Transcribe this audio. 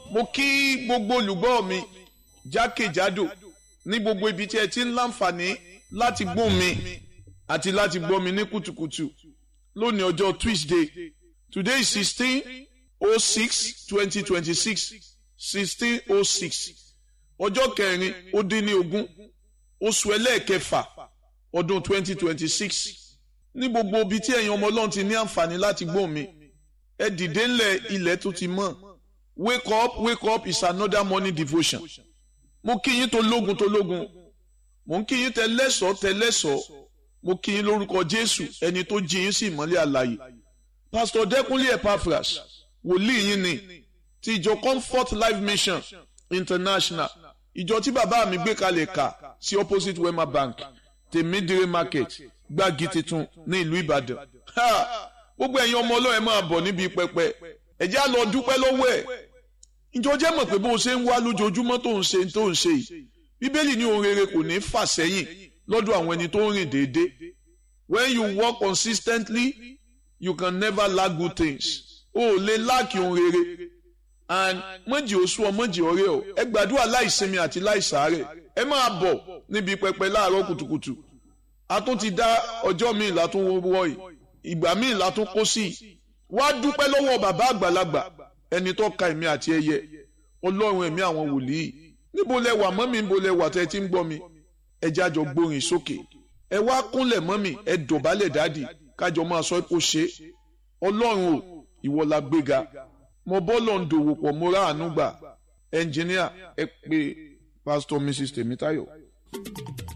mo kí gbogbo olùgbọ́ mi jákèjádò ní gbogbo ibi tí ẹ ti ń láǹfààní láti gbọ́ mi àti láti gbọ́ mi ní kùtùkùtù lónìí ọjọ́ Tuesday today is sixteen oh six twenty twenty six sixteen oh six ọjọ́ kẹrin ó dín ní ogún oṣù ẹlẹ́ẹ̀kẹfà ọdún twenty twenty six ní gbogbo ibi tí ẹ̀yin ọmọ ọlọ́run ti ní àǹfààní láti gbọ́ mi ẹ dìde ńlẹ̀ ilẹ̀ tó ti mọ́ wake up wake up is another morning devotion mo kí yín tó lógun tó lógun mo ń kí yín tẹ lẹ́sọ̀ọ́ tẹ lẹ́sọ̀ọ́ mo kí yín lórúkọ jésù ẹni tó jí yín sí ìmọ́lẹ̀ àlàyé pastor dẹ́kunlé epaphras wòlíì yín ni ti ìjọ comfort life mission international ìjọ tí bàbá mi gbé kalẹ̀ kà sí opposite wema bank tèmídìrí market gbági tuntun ní ìlú ìbàdàn gbogbo ẹ̀yin ọmọ ọlọ́run máa bọ̀ níbi pẹpẹ ẹ jẹ́ á lọ dúpẹ́ lọ́wọ́ ẹ̀ ìjọ jẹ́ mọ̀ pé bó o ṣe ń wá lójoojúmọ́ tó ń ṣe tó ń ṣe yìí bíbélì ní ohun rere kò ní fà sẹ́yìn lọ́dọ̀ àwọn ẹni tó ń rìn déédéé when you work consistently you can never lack good things o ò lè láàkì ohun rere and mọ̀jì oṣù ọ mọ̀jì ọ̀rẹ́ ọ ẹ gbàdúrà láìsinmi àti láìsàárẹ̀ ẹ máa bọ̀ níbi pẹpẹ láàárọ̀ kùtùkùtù a tún ti dá ọjọ́ míì látún wọ́ yìí ìgbà míì látún kó sí i wá dúpẹ́ lọ́wọ́ bàbá àgbàlagbà ẹni tó ka èmi àti ẹyẹ ọlọ́run ẹ̀mí àwọn wòlíì níbo lẹ wà mọ́mí níbo lẹ wà tẹ́ ẹ ti ń gbọ́ mi ẹ jájọ gbórin sókè ẹ wá kúnlẹ̀ mọ́mí ẹ dọ̀bálẹ̀ dádì kájọ máa sọ kó ṣe ọlọ́run o ìwọ la gbéga mo bọ́lọ̀ ń dòwò pọ̀ mo rà àánú gbà ẹnjìníà ẹ pé pásítọ̀ mrs tèmítáyọ̀.